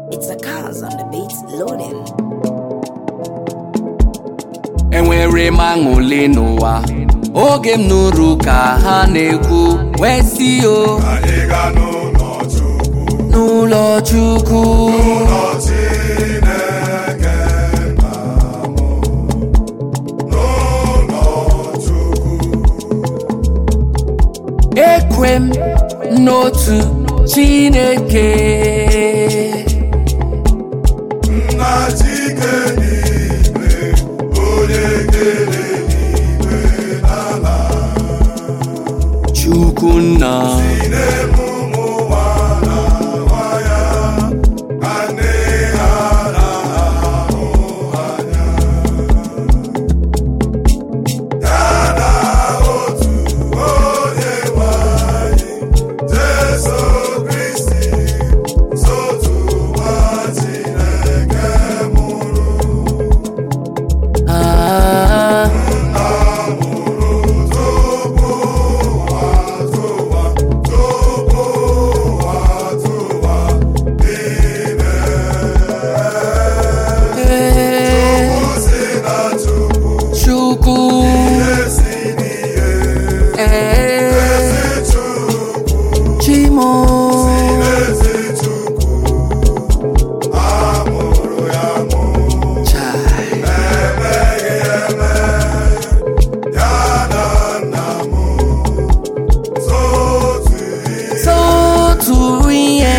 It's a cause on the beats loading. enwere m aṅụle n'ụwa oge m nụrụ ka ha na-ekwu wee si o anyị ga n'ụlọ Chukwu n'ụlọ Chukwu ụlọ Chineke nna m n'ụlọ Chukwu ekwe m n'otu Chineke nna Chike n'igwe onye kere n'igwe n'ala Chukwu nna na-eme ụmụ nwa na nwa ya ka nne ha na-ahụ anya ya na otu onye nwe anyị Jesu Kristi sotu nwa Chineke mụrụ ah, tupu ụwa tụwa tupu ụwa tụwa ime eh, ozi na Chukwu Chukwu esi n'ihe eh, Chukwu Chimo ezi Chukwu amụrụ ya mụ Chai. emeghị eme ya na nna m sotu ihe Sotu ihe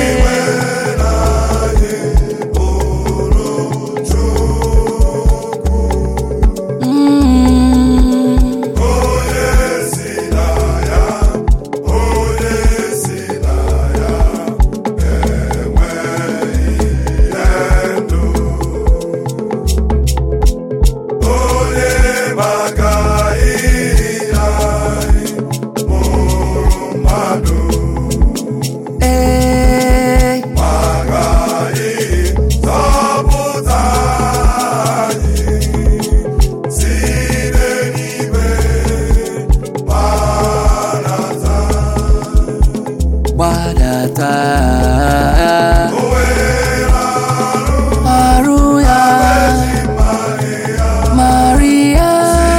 Mm. onye si na ya onye si na ya enwe ihe ndụ onye maka ihe anyị mụrụ mmadụ Eh, maka ihe zọpụta anyị si n'eluigwe gbanata gbadata o were arụ ya Maria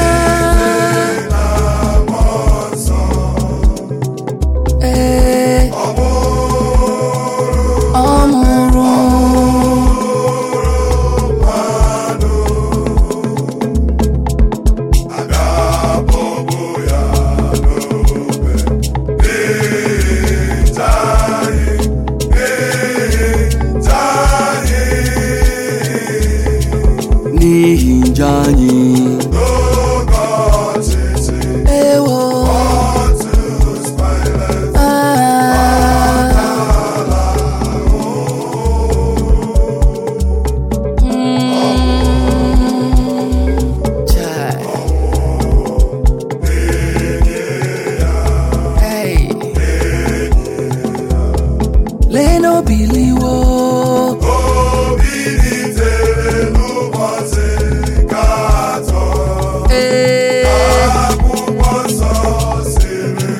ee ọ mụrụ ga-abọbụ ya n'obe ịta anyị ịta anyị n'ihi njọ anyị n'oge ọchịchị ewo Pontius Pilate ah. Mm. Chai. Hey. Leno biliwo o bilitere n'ụbọchị nke atọ ee akwụkwọ nsọ siri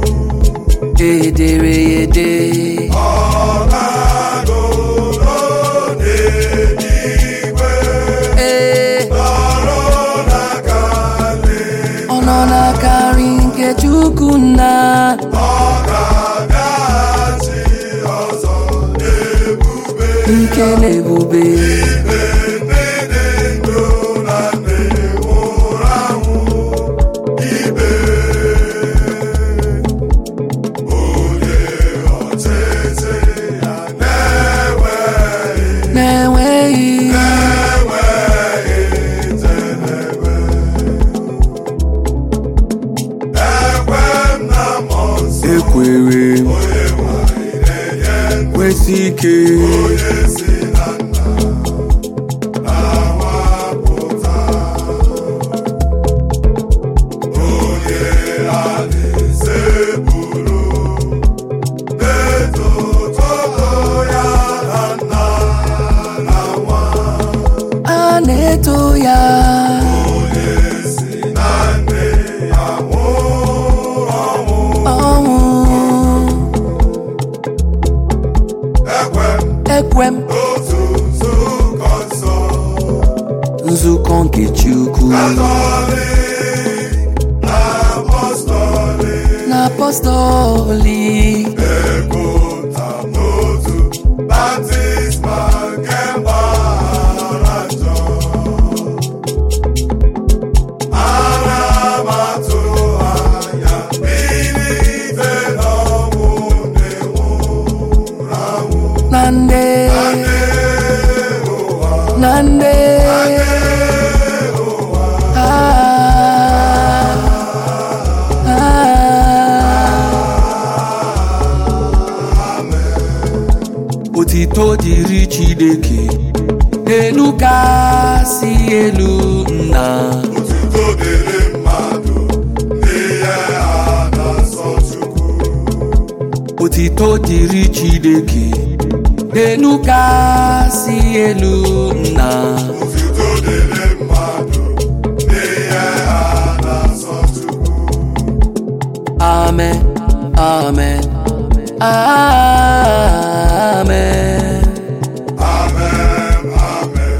edere ya ede ọ na-agụrụ n'eluigwe ee nọrọ n'aka nri ọ nọ n'akarị nke Chukwu nna ọ ga-abịaghachi ọzọ n'ebube ike na ebube ikpe ndị dị ndụ na ndị nwụrụ anwụ ikpe onye ọchịchị ya na-enweghị na-enweghị enweghị njedebe ekwe m na mmụọ nsọ ekwere onye nwanyị na-enye ndụ kwesị ike onye si na nna na-awapụta onye alaeze buru etuto ya na nna na nwa a na-eto ya onye si na nne ya nwụrụ ọnwụ ọnwụ ekwe m n'otu nzukọ nsọ nzukọ nke Chukwu Katọlik na apọstọlik na apọstọlik epụta n'otu baptizma nke mgbaghara njọ ana m atụ anya bilite n'ọnwụ ndị nwụrụ anwụ na nde na nde Ah, ah. otito dịrị Chineke elu kasị elu nna Otuto dịrị mmadụ n'ihe a na-asọ Chukwu otito dịrị Chineke elu kasị elu nna Otuto dịrị mmadụ n'ihe a na-asọ Chukwu amen amen amen Amen, amen,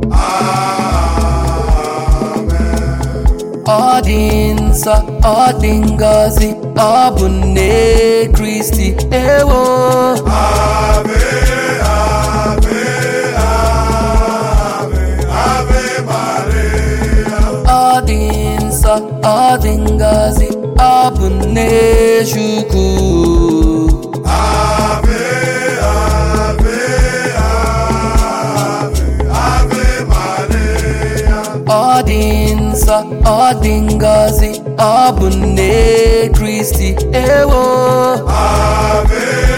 amen. ọ dị nsọ ọ dị ngọzi ọ bụ nne Kristi ewo Ave, ave, ave, ave Maria. ọ dị nsọ ọ dị ngọzi ọ bụ nne Chukwu Ave, ave, ave, ave Maria. ọ dị nsọ ọ dị ngọzi ọ bụ nne Kristi ewo Ave,